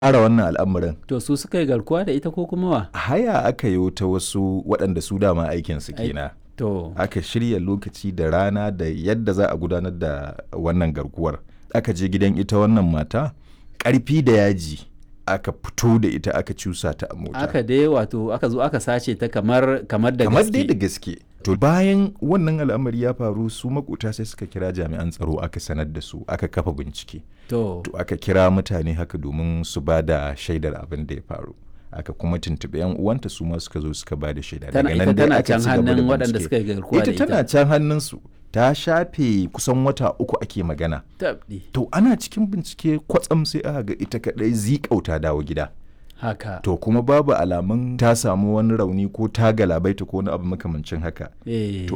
tsara wannan al'amarin To su suka yi garkuwa da ita ko kuma wa? haya aka yi ta wasu waɗanda su dama aikinsu Ai- kenan To, aka shirya lokaci da rana da yadda za a gudanar da wannan garkuwar aka je gidan ita wannan mata ƙarfi da yaji aka fito da ita aka cusa ta a mota aka dai wato aka zo aka sace ta kamar kamar da kamar dai da gaske. gaske to bayan wannan al'amari ya faru su makota sai suka kira jami'an tsaro aka sanar da su aka kafa bincike To, to aka kira mutane haka domin su ba da shaidar abin da ya faru aka kuma tuntuɓi yan uwanta su ma suka zo suka ba da shaida tana Daga ita nan dai tana aka can ci gaba da hannun waɗanda bincike. suka yi garkuwa da ita tana can hannunsu ta shafe kusan wata uku ake magana Tabɗi. to ana cikin bincike kwatsam sai aka ga ita kadai zikauta dawo gida Haka. to kuma babu alamun ta samu wani rauni ko ta galabaita ko wani abu makamancin haka Eh. to